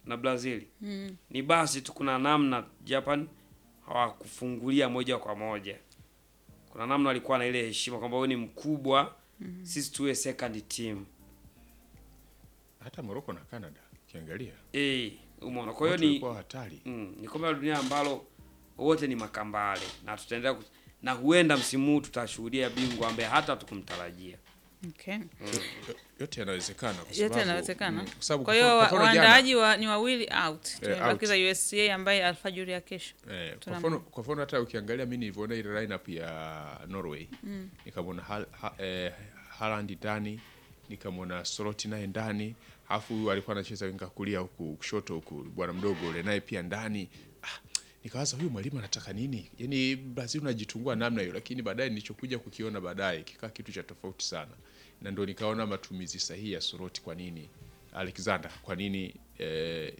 na Brazil ni basi tu, kuna namna Japan hawakufungulia moja kwa moja. Kuna namna walikuwa na ile heshima kwamba wewe ni mkubwa, sisi tuwe second team Hata Morocco na Canada ukiangalia eh, umeona. Kwa hiyo wote ni walikuwa hatari. mm, ni kombe la dunia ambalo wote ni makambale na tutaendelea ku- na huenda msimu huu tutashuhudia bingwa ambaye hata tukumtarajia. Okay. Yo- Yote yanawezekana kwa yote sababu- yanawezekana. mm, kwa sababu Kwa hiyo kwa wa- mfano jana- waandaaji wa, ni wawili out, out. tumebakiza USCA ambaye alfajiri ya kesho. Eh, kwa Tuna- mfano kwa mfano hata ukiangalia mimi nilivyoona ile lineup ya Norway nikamwona Hal, ha, eh, Haaland ndani nikamwona Slot naye ndani alafu huyu alikuwa anacheza winga kulia huku kushoto huku bwana mdogo ule naye pia ndani ah, nikawaza huyu mwalimu anataka nini yaani Brazil unajitungua namna hiyo lakini baadaye nilichokuja kukiona baadaye kikaa kitu cha tofauti sana na ndo nikaona matumizi sahihi ya Slot kwa nini Alexander kwa nini eh,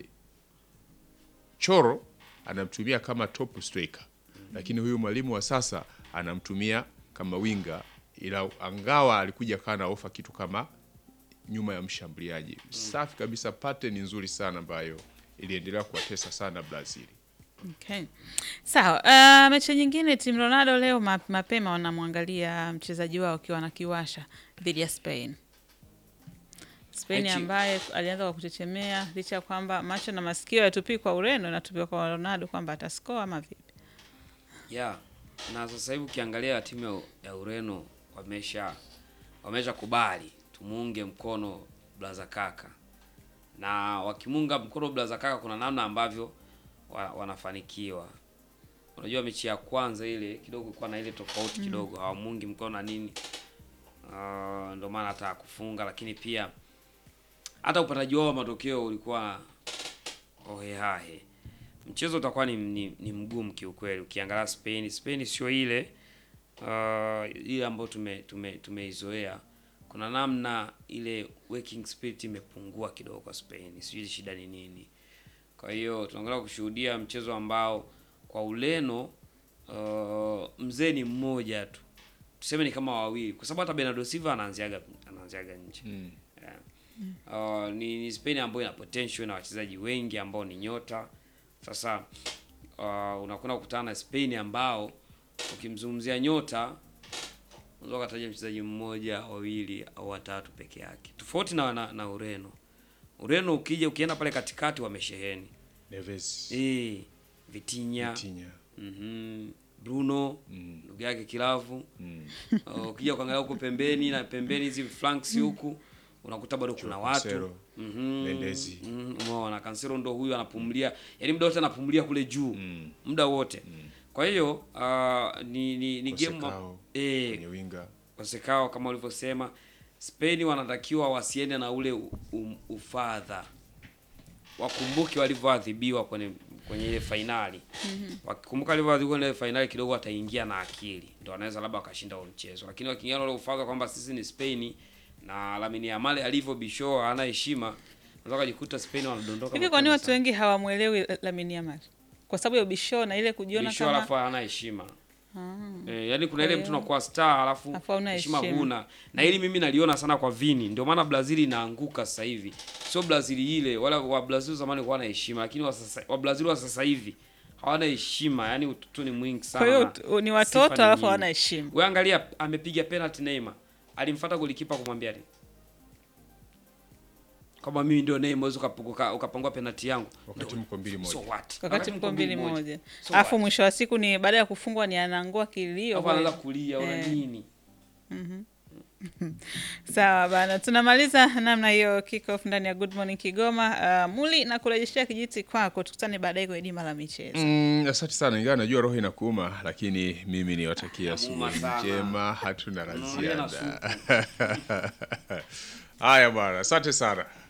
Choro anamtumia kama top striker, lakini huyu mwalimu wa sasa anamtumia kama winga, ila angawa alikuja kaa na ofa kitu kama nyuma ya mshambuliaji. Safi kabisa, pattern nzuri sana ambayo iliendelea kuwatesa sana Brazil. Okay. Sawa. Uh, mechi nyingine timu Ronaldo leo ma- mapema wanamwangalia mchezaji wao akiwa na kiwasha dhidi ya Spain. Spain Mechi- ambaye alianza kwa kuchechemea licha ya kwamba macho na masikio yatupii kwa Ureno natupiwa kwa Ronaldo kwamba atascore ama vipi. Yeah. Na sasa hivi ukiangalia timu ya, ya Ureno wamesha wamesha kubali tumuunge mkono Blaza Kaka, na wakimunga mkono Blaza Kaka kuna namna ambavyo wa, wanafanikiwa. Unajua mechi ya kwanza ile kidogo kwa na ile tofauti kidogo, hawamungi mkono na nini, uh, ndio maana hata kufunga, lakini pia hata upataji wao wa matokeo ulikuwa ohehahe mchezo utakuwa ni, ni, ni mgumu kiukweli. Ukiangalia Spain, Spain sio ile uh, ile ambayo tume tume tumeizoea. Kuna namna ile working spirit imepungua kidogo kwa Spain, sijui shida ni nini. Kwa hiyo tunaangalia kushuhudia mchezo ambao kwa Ureno uh, mzee ni mmoja tu, tuseme ni kama wawili, kwa sababu hata Bernardo Silva anaanziaga anaanziaga nje yeah. Uh, ni, ni Spain ambayo ina potential na wachezaji wengi ambao ni nyota. Sasa uh, unakwenda kukutana na Spain ambao ukimzungumzia nyota unaweza kutaja mchezaji mmoja, wawili au watatu peke yake, tofauti na, na, na Ureno. Ureno ukija ukienda pale katikati wamesheheni Neves, eh, Vitinha, Vitinha, mhm, Bruno mm, ndugu yake Kilavu mm, Uh, ukija kuangalia huko pembeni na pembeni hizi flanks huku unakuta bado kuna watu Cancelo, Mhm, Mendes. mhm, umeona Cancelo ndo huyu anapumulia, yaani muda wote anapumulia kule juu mm, muda wote. Kwa hiyo uh, ni ni, ni game Kosekao, eh kwenye winga Kosekao kama ulivyosema, Spain wanatakiwa wasiende na ule u- u- ufadha, wakumbuke walivyoadhibiwa kwenye kwenye ile fainali. Wakikumbuka walivyoadhibiwa kwenye ile fainali, kidogo wataingia na akili, ndio wanaweza labda wakashinda huo mchezo. Lakini wakiingia na ule ufadha kwamba sisi ni Spain na Lamine Yamal alivyo bisho hana heshima, unaweza kujikuta Spain wanadondoka. Hivi kwa nini mapema watu sana. wengi hawamwelewi Lamine Yamal? Kwa sababu ya ubisho na ile kujiona Bisho kama alafu hana heshima. Ah. Eh, yani kuna Kwa ile hiyo- mtu unakuwa star alafu Alafu hauna heshima heshima. huna. Na hili mimi naliona sana kwa Vini. Ndio maana Brazil inaanguka sasa hivi. Sio Brazil ile wala wa Brazil zamani walikuwa na heshima lakini wa sasa wa Brazil wa sasa hivi hawana heshima. Yani utoto ni mwingi sana. kwa hiyo na tu- ni sifa watoto ni alafu nyingi. hawana heshima. Wewe angalia amepiga penalty Neymar. Alimfuata golikipa kumwambia nini? Kama mimi ndio Neymar uweze ukapunguka ukapangua penalty yangu. wakati Ndio. mko mbili So moja. what? Wakati mko mbili moja. So Alafu what? mwisho wa siku ni baada ya kufungwa ni anangua kilio. Hapo anaanza kulia una Eh. nini? Sawa bana, tunamaliza namna hiyo kick off ndani ya Good Morning Kigoma. Uh, Muli na kurejeshea kijiti kwako, tukutane baadaye kwenye dima la michezo. Mm, asante sana, ingawa najua roho inakuuma, lakini mimi niwatakia Inamuuma asubuhi sana. njema, hatuna la Unalia na ziada. Haya bwana, asante sana.